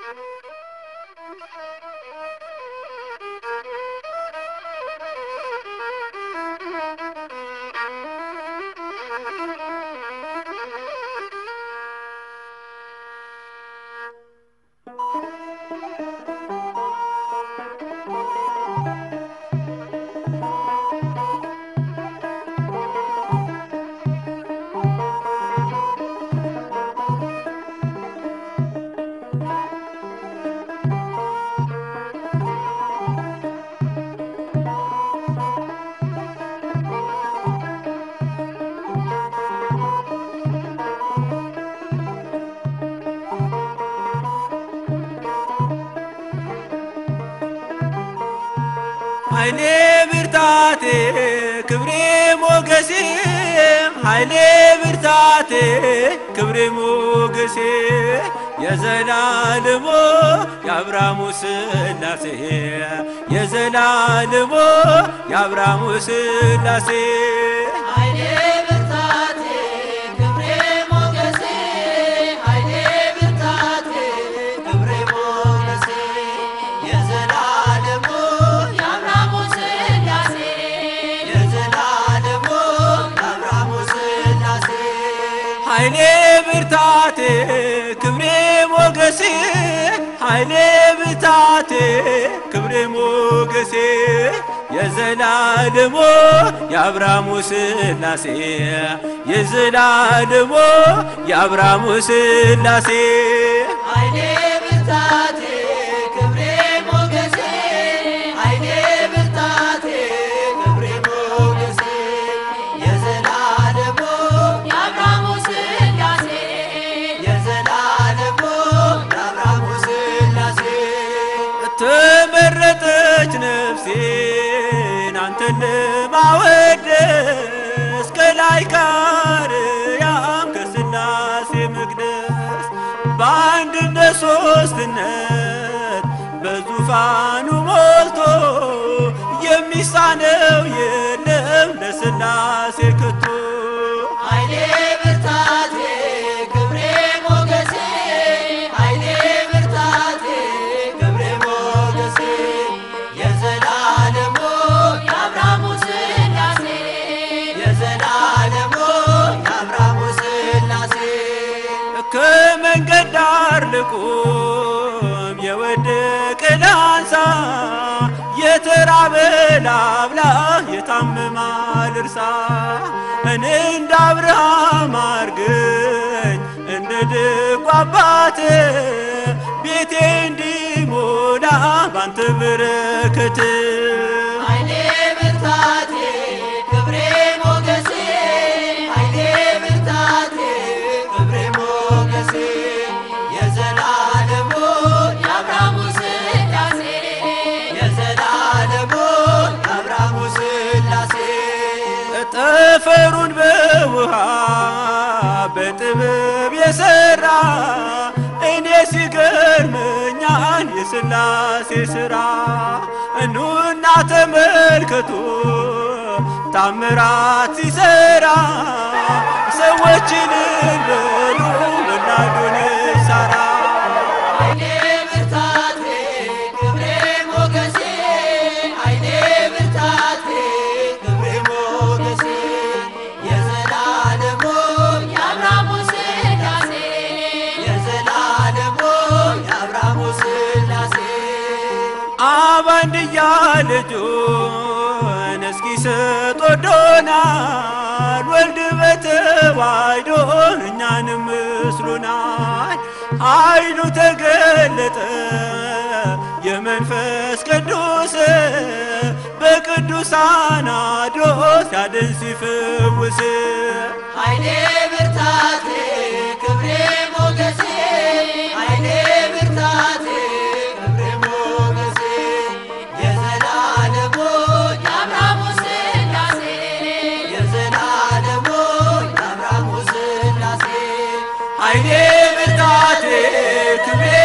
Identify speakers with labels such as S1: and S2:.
S1: ኃይሌ ብርታቴ ክብሬ ሞገሴ ኃይሌ ብርታቴ ክብሬ ሞገሴ የዘላለሞ የአብርሃሙ ስላሴ የዘላለሞ የአብርሃሙ ስላሴ
S2: ኃይሌ ብርታቴ ክብሬ ሞገሴ ኃይሌ ብርታቴ ክብሬ ሞገሴ የዘላለሙ የአብርሃሙ ስላሴ የዘላለሙ የአብርሃሙ ስላሴ
S1: ኃይሌ ብርታቴ ክብሬ ሞገሴ ኃይሌ ብርታቴ ክብሬ ሞገሴ የዘላለሞ የአብርሃሙ ስላሴ የዘላለሞ የአብርሃሙ ስላሴ
S2: ኃይሌ ብርታቴ ክብሬ ሞገሴ ኃይሌ ብርታቴ ክብሬ ሞገሴ የዘላለሙ የአብርሃሙ ስላሴ የዘላለሙ የአብርሃሙ ስላሴ
S1: ተመረጠች ነፍሴን አንተን ለማወደስ ከላይ ከአርያም ከስላሴ መቅደስ በአንድነት ሶስትነት በዙፋኑ ሞልቶ የሚሳነው የለም ለስላሴ ከቶ
S2: ኃይሌ ብርታቴ ክብሬ ሞገሴ ኃይሌ ብርታቴ ክብሬ ሞገሴ የዘላለሙ የአብርሃሙ ስላሴ የዘላለሙ የአብርሃሙ ስላሴ
S1: ከመንገድ ዳር ልቁም የወደቀ ላንሳ የተራበ ላብላ የታመመ ልርሳ እኔ እንደ አብርሃም አርገኝ እንደ ደጉ አባት ቤቴ እንዲሞላ ባንተ በረከት
S2: ኃይሌ ብርታቴ ክብሬ ሞገሴ ኃይሌ ብርታቴ ክብሬ ሞገሴ የዘላለሙ የአብርሃሙ ስላሴ የዘላለሙ የአብርሃሙ ስላሴ
S1: ጠፈሩን በውሃ በጥበብ የሰራ እኔ ሲገርመኛል የሥላሴ ሥራ እኑና ተመልከቱ ታምራት ሲሰራ ሰዎችን በሉ ወላዱን ሳራ
S2: ኃይሌ ብርታቴ ክብሬ ሞገሴ ኃይሌ ብርታቴ ክብሬ ሞገሴ የዘላለሙ የአብርሃሙ ስላሴ የዘላለሙ የአብርሃሙ ስላሴ
S1: አብ አንድያ ልጁን እስኪሰጥ ወዶናል። ወልድ በተዋሕዶ እኛንም ምስሉናል። ኃይሉ ተገለጠ የመንፈስ ቅዱስ በቅዱሳን አድሮ ሲያድን ሲፈውስ
S2: ኃይሌ ብርታቴ ክብሬ ሞገሴ ኃይሌ ብርታቴ ክብሬ ሞገሴ የዘላለሙ የአብርሃሙ ስላሴ የዘላለሙ የአብርሃሙ ስላሴ
S1: ኃይሌ ብርታቴ ክብሬ